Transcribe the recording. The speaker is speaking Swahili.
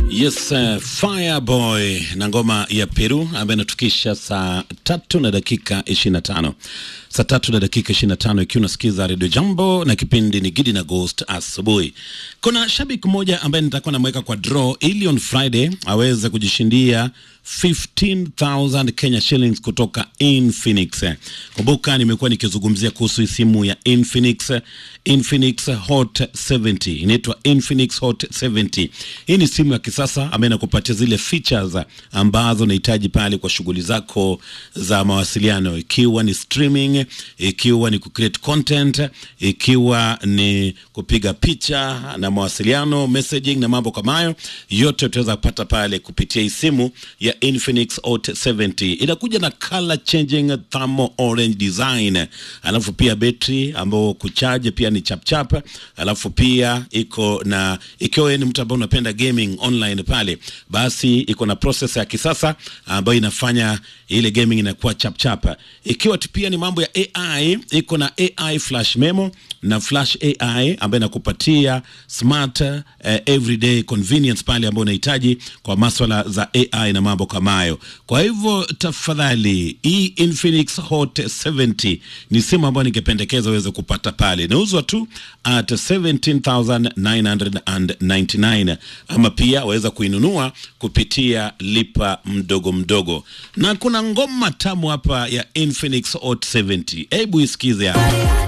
Yes, uh, Fireboy na ngoma ya Peru ambayo inatukisha saa tatu na dakika 25. Saa tatu na dakika 25 ikiwa unasikiza Radio Jambo na kipindi ni Gidi na Ghost asubuhi. Kuna shabiki mmoja ambaye nitakuwa namweka kwa draw ili on Friday aweze kujishindia 15,000 Kenya shillings kutoka Infinix. Kumbuka nimekuwa nikizungumzia kuhusu simu ya Infinix, Infinix Hot 70. Inaitwa Infinix Hot 70. Hii ni simu ya kisasa ambayo inakupatia zile features ambazo unahitaji pale kwa shughuli zako za mawasiliano, ikiwa ni streaming, ikiwa ni kucreate content, ikiwa ni kupiga picha na mawasiliano, messaging na mambo kama hayo, yote utaweza kupata pale kupitia hii simu ya Infinix Hot 70. Inakuja na color changing thermal orange design, alafu pia betri ambao kuchaje pia ni chapchap, alafu pia iko na ikiwa wewe ni mtu ambaye unapenda gaming online pale, basi iko na processor ya kisasa ambayo inafanya ile gaming inakuwa chapchap. Ikiwa tu pia ni mambo ya AI, iko na AI flash memo na flash AI ambayo inakupatia smart uh, everyday convenience pale ambayo unahitaji kwa maswala za AI na mambo kama hayo. Kwa hivyo tafadhali, hii Infinix Hot 70 ni simu ambayo ningependekeza uweze kupata pale, inauzwa tu at 17999 ama pia waweza kuinunua kupitia lipa mdogo mdogo, na kuna ngoma tamu hapa ya Infinix Hot 70. Hebu isikize hapa.